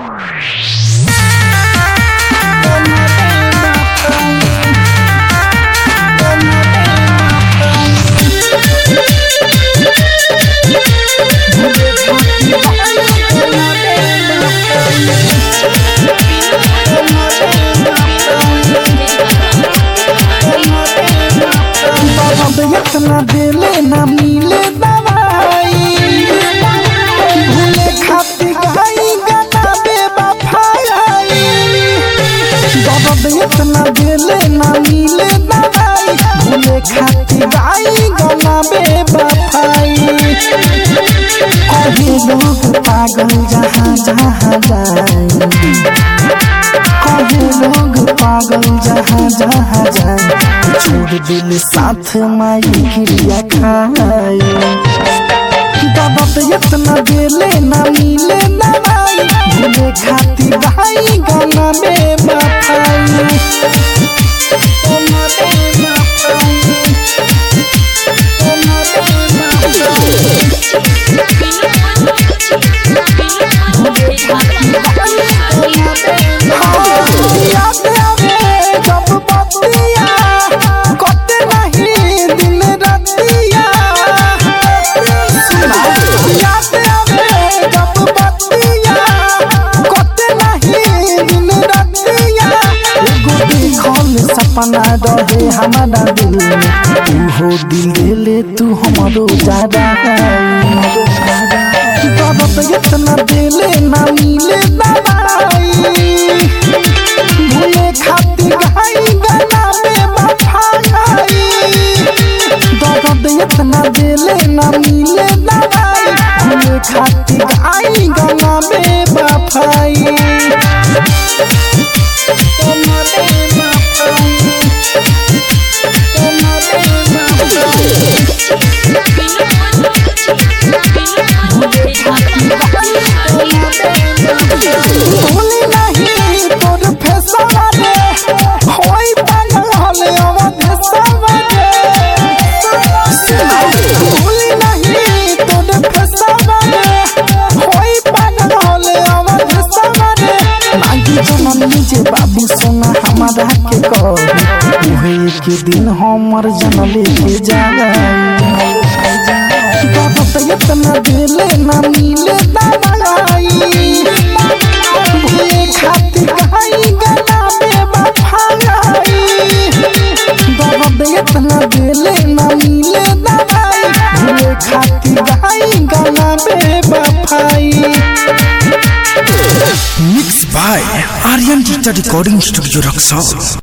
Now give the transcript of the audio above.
इतना देले ना मिले दवाई भूले खाती गाई गाना बेवफाई दर्द इतना देले ना मिले दवाई भूले खाती गाई गाना बेवफाई कभी लोग पागल जहाँ जहाँ जाए कहे लोग पागल जहाँ जहाँ जाए छोड़ दिल साथ माई क्रिया खाए दर्द इतना देले ना मिले दवाई भूले खाती भाई गाना में बफाई याद आवे जब बतिया कटे नहीं दिन रतिया याद आवे जब बतिया कटे नहीं दिन रतिया एगो देखल सपना रहे हमारा दिल में उहो दिल देले तू हमरो ज्यादा दर्द इतना देले ना मिले दवाई भूले खाती गाई गाना में बफाई दर्द इतना देले ना मिले दवाई भूले खाती गाई गाना में बफाई भूली नहीं तोर फेसवा रे होई पागल हले अवध सवा रे भूली नहीं तोर फेसवा रे होई पागल हले अवध सवा रे मांगी जनम निजे बाबू सोना हमारा के कह उहे के दिन हमर जनले के जाए दर्द इतना दिले ना मिले दवाई भूले खाती गाई गाना बेवफाई दर्द इतना दिले ना मिले दवाई भूले खाती गाई गाना बेवफाई mix by Aryan digital recording studio Raxaul